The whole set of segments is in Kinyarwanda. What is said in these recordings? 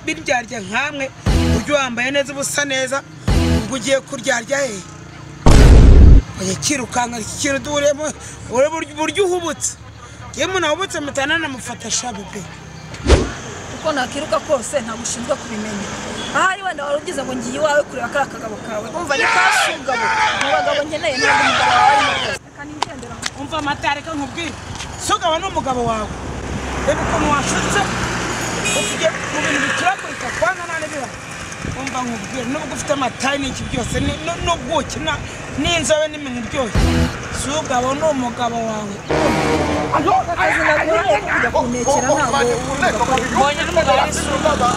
nk'iryarya nkamwe ujye wambaye neza uba usa neza ubwo ugiye kuryarya he oya kirukanka iki kintu duhuriyemo ureba uburyo uhubutse iyo umuntu ahubutse mutana namufata shabu pe uko nakiruka kose ntabwo ushinzwe kubimenya ahari wenda wari ugize ngo ngiye iwawe kureba kariya kagabo kawe umva ni ka sugabo mu bagabo nkeneye ntabwo umugabo wawe ari mwiza reka nigendera aho. umva amata reka nkubwire sogaba ni umugabo wawe reba ukuntu washutse ufite mu bintu biturakurika kwanga nta n'ibira umva nkubwire nubwo ufite amata n'iki byose ni- nu- n'ubuki na- n'inzobe n'iminwa iryoshye sogaba ni umugabo wawe akazi naguhaye ko kujya kunekera ntabwo mbonye n'umugabo ari sugaba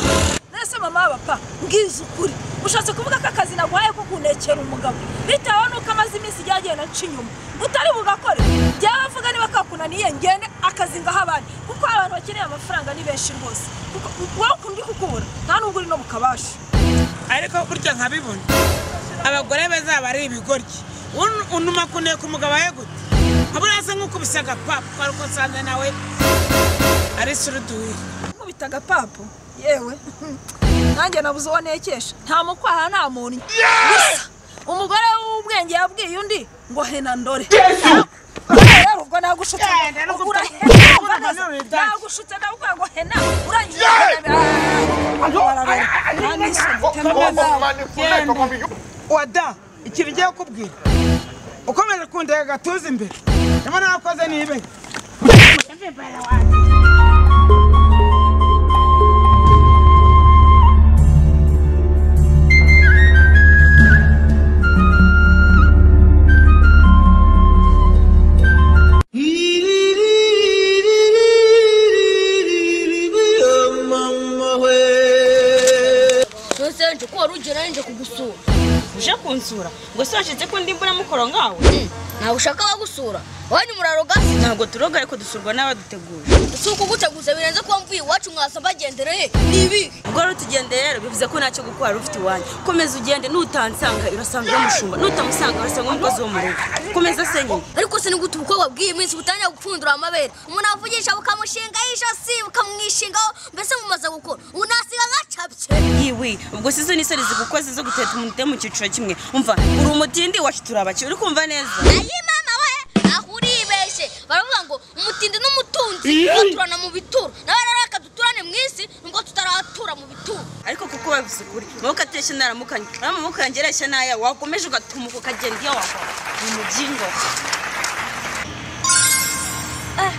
nese mama bapa mbwiza ukuri ushatse kuvuga ko akazi naguhaye ko kunekera umugabo bitewe n'uko amaze iminsi ryagenda nca inyuma utari bugakore byavuga niba kakunaniye ngende akazi ngaha abandi kuko abantu bakeneye amafaranga ni benshi rwose kuko wowe ukundi kukubura nta nubwo uri no mu kabasha ariko burya nkabibona abagore bazaba ari ibigoryi Un- unuma kuneka umugabo we gute nkabura asa nk'ukubise agapapu kwari usanze nawe ari suruduwiri nkubita agapapu yewe nanjye nabuze uwo nekesha nta mukwaha nta muntu gusa umugore w'ubwenge yabwiye undi ngo hena ndore rero ubwo nagushutse Eh, rero ubwo ubwo- urahena, ubwo urahena. nanone dai. nagushutse ndavuga ngo hena urangije wada ikintu ugiye kukubwira ukomeje kundega agatuza imbere niba nakoze nibe ntusenje ko wari ugera nje kugusura uje kunsura ngo se washatse ko ndi mburamukoro ngawe ntabwo ushaka abagusura wowe ni murarogasi ntabwo turoga ariko dusurwa n'abaduteguye si ukuguteguza birenze kuba mvuye iwacu mwasa mbagendereye ni ibihe ubwo rero utugende rero bivuze ko ntacyo gukora wari ufite iwanyu komeza ugende nutansanga urasanga uramushumbura nutamusanga urasanga umukozi wo mu rugo komeza se nyine ariko se ni gute ubukobwa bw'iyi minsi butangira gupfundura amabere umuntu avugisha bukamushingaho ijosi bukamwishingaho mbese mumaze gukora ubu nasiga nkacapye yiwe ubwo si zo nisoni zigukoze zo guteta umuntu utari mu cyiciro kimwe umva uri umutindi wacu turabaki uri kumva neza nayo mama we aho uribeshye baravuga ngo umutindi n'umutunzi baturana mu bituro nawe rero reka duturane mu isi nubwo tutaratura mu bituro ariko kuko babivuze ukuri amaboko ateshya naramukanye uriya maboko yanjye areshya n'aya wakomeje ugatumuka ukagenda iyo wakora ni umubyingo Eh,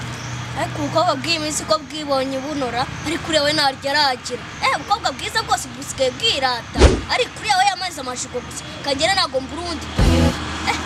ariko ubukobwa bw'iyi minsi ko bwibonye bunura ariko ureba we ntaryo aragira eh ubukobwa bwiza bwose busigaye bwirata ariko ureba we yamaze amashigo gusa kagera ntabwo mbura uwundi eh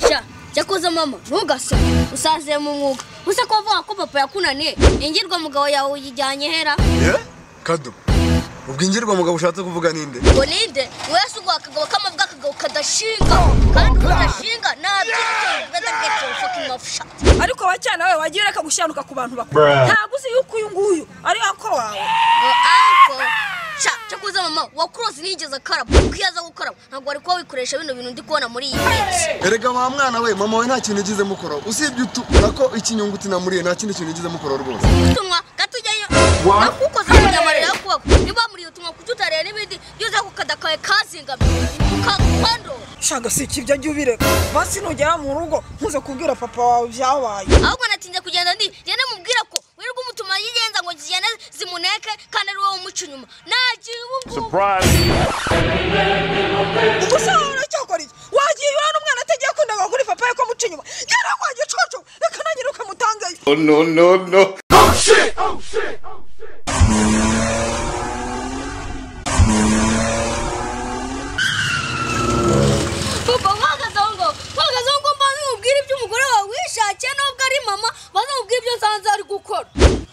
sha cyakoze mama ntugasome usaziye mu mwuga gusa ko bavuga ko papa yakunaniye ingirwa mugabo yawe uyijyanye hera kado ubwo ingirwamugabo ushatse kuvuga ninde ngo ninde wese uguha akagabo k'amavuga akagabo kadashinga kandi udashinga nabyo better get your fucking mouth shut ariko wa cyane we wagiye ureka gushyanuka ku bantu bakuru ntabwo uzi yuko uyu nguyu ari ako wawe ngo ariko sha cyakoze mama wa kurosi ntiyigeze akaraba uko iyo aza gukaraba ntabwo wari kuba wikoresha bino bintu ndi kubona muri iyi minsi erega wa mwana we mama we nta kintu yigeze mukora usibye utukura ko ikinyunguti namuriye nta kindi kintu yigeze mukora rwose utumwa gato ujyayo nakukoze kujya amarira yo kubaka niba muri utumwa kuki utareba n'ibindi byose ako kadakaye kazingamye ukakwandura shaga si iki ibyo jya ubireka basi nugera mu rugo ntuze kubwira papa wawe byabaye ahubwo natinze kugenda ndi ngende mubwira ko wirirwa umutuma yigenza ngo zigende zimuneke kandi ari wowe umuca inyuma nagiye ubu ngubu ubuse wawe uracyakora iki wagiye iwawe n'umwana atagiye akundaga kuri papa we ko amuca inyuma ngera wagiye coco reka nanyine ukamutangayo papa mpagaze aho ngaho mpagaze aho ngaho mbanza umubwire ibyo umugore wawe wishakiye n'ubwo ari mama mbanza umubwire ibyo nsanze ari gukora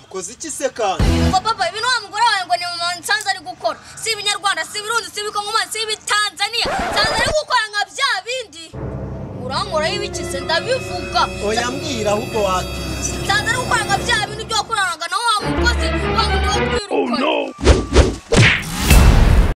ukoze iki se kandi ngo papa ibi ni wa mugore wawe ngo ni mama nsanze ari gukora si ibinyarwanda si ibirundi si ibikongomansi si ibitanzaniya nsanze ari gukora nka bya mukoraho ibiki se ndabivuga oya mbwira ahubwo wakira nsanze ari gukora